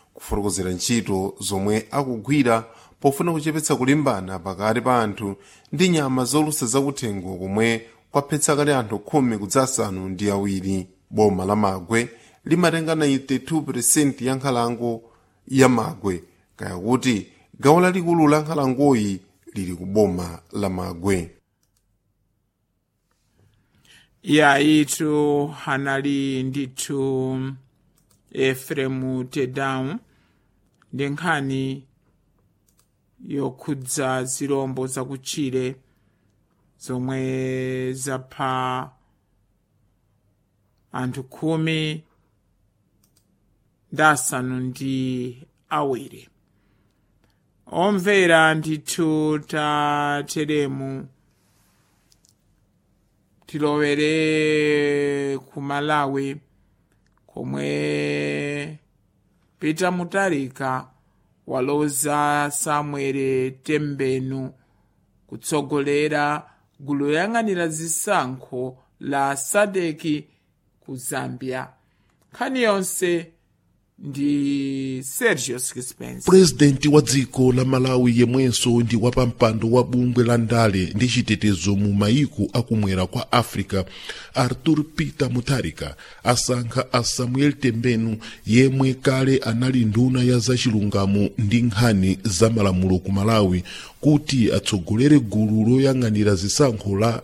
kufotokozera ntchito zomwe akugwira pofuna kuchepetsa kulimbana pakati pa anthu ndi nyama zolusa zakuthengo komwe kwaphetsa kale anthu khumi kudzasanu ndi awiri boma la magwe limatenga 92% ya nkhalango ya magwe kaya kuti gawo lalikulu la nkhalangoyi lili ku boma la magwe yaitu anali ndithu efremu tedamu ndi nkhani yokhudza zirombo zakutchire zomwe zapha anthu khumi ndi asanu ndi awiri omvera ndithu tateremu tilowere ku malawi komwe peter mutarika waloza samuel tembenu kutsogolera gulu loyang'anira zisankho la sadeki ku zambia nkhani yonse ndi sergio sixpence purezidenti wa dziko la malawi yemwenso ndi wapampando wa bungwe la ndale ndi chitetezo mu mayiko akumwera kwa africa arthur peter mutharika asankha a samuel tembenu yemwe kale anali nduna ya zachilungamo ndi nkhani za malamulo ku malawi kuti atsogolere gulu loyang'anira zisankho la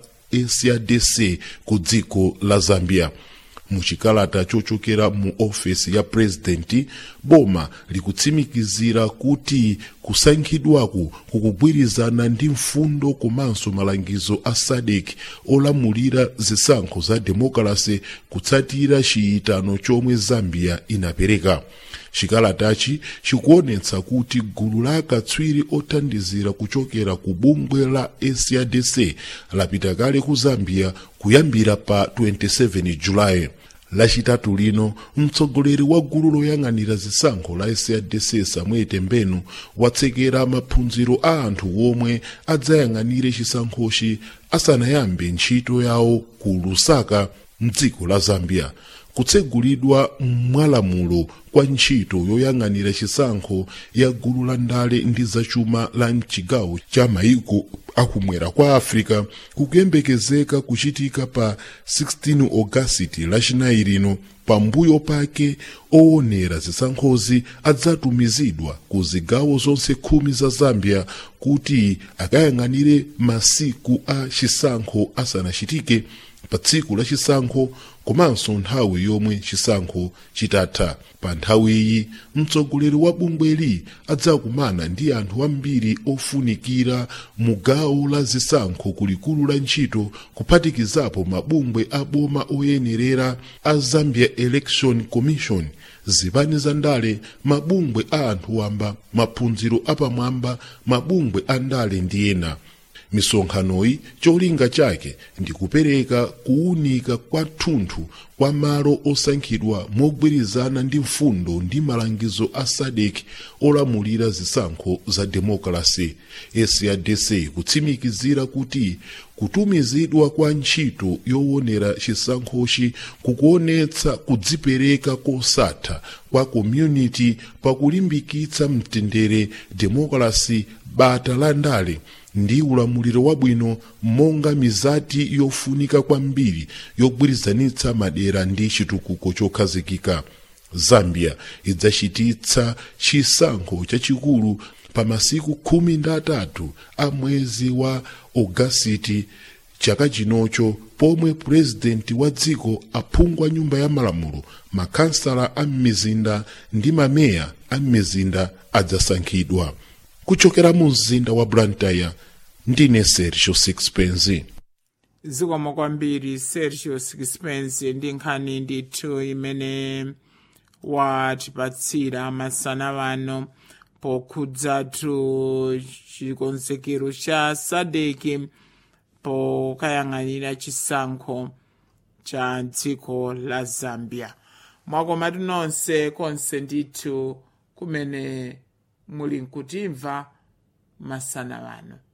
sadc ku dziko la zambia muchikalata chochokera mu ofesi ya purezidenti boma likutsimikizira kuti kusankhidwaku kukugwirizana ndi mfundo komanso malangizo a sadek olamulira zisankho za demokrasi kutsatira chiyitano chomwe zambia inapereka chikalatachi chikuonetsa kuti gulu la akatswiri othandizira kuchokera ku bungwe la sadc lapita kale ku zambia kuyambira pa 27 julayi lachitatu lino mtsogoleri wa gulu loyang'anira zisankho la sadc samuel tembenu watsekera maphunziro a anthu omwe adzayang'anire chisankhochi asanayambe ntchito yawo ku lusaka mdziko la zambia kutsegulidwa mwalamulo kwa ntchito yoyang'anira chisankho ya gulu la ndale ndi zachuma la mchigawo cha mayiko akumwera kwa africa kukuyembekezeka kuchitika pa 16 ogasiti lachinayi lino pambuyo pake owonera zisankhozi adzatumizidwa ku zigawo zonse khumi za zambia kuti akayang'anire masiku a chisankho asanachitike pa tsiku la chisankho komanso nthawi yomwe chisankho chitatha pa nthawiyi mtsogoleri wa bungweli adzakumana ndi anthu ambiri ofunikira mu gawo la zisankho kulikulu la ntchito kuphatikizapo mabungwe a boma oyenerera a zambia election commission zipani za ndale mabungwe a anthu wamba maphunziro apamwamba mabungwe a ndale ndi ena misonkhanoyi cholinga chake ndi kupereka kuwunika kwathunthu kwa malo osankhidwa mogwirizana ndi mfundo ndi malangizo a sadek olamulira zisankho za demokrasi sadc kutsimikizira kuti kutumizidwa kwa ntchito yowonera chisankhochi kukuonetsa kudzipereka kosatha kwa community pakulimbikitsa mtendere demokrasi bata la ndale ndi ulamuliro wabwino monga mizati yofunika kwambiri yogwirizanitsa madera ndi chitukuko chokhazikika zambia idzachititsa chisankho chachikulu pa masiku khumi ndi atatu a mwezi wa ogasiti chaka chinocho pomwe purezidenti wa dziko aphungwa nyumba ya malamulo makansala a m'mizinda ndi mameya a m'mizinda adzasankhidwa kuchokera mu mzinda wa blantyre ndine sergio sixpence zikomo kwambiri sergio sixpence ndi nkhani ndithu imene watipatsira masana wano pokhudzatu chikonzekero cha sadeki pokayang'anira chisankho cha dziko la zambia mwakomatu nonse konse ndithu kumene muli nkutimva masana wano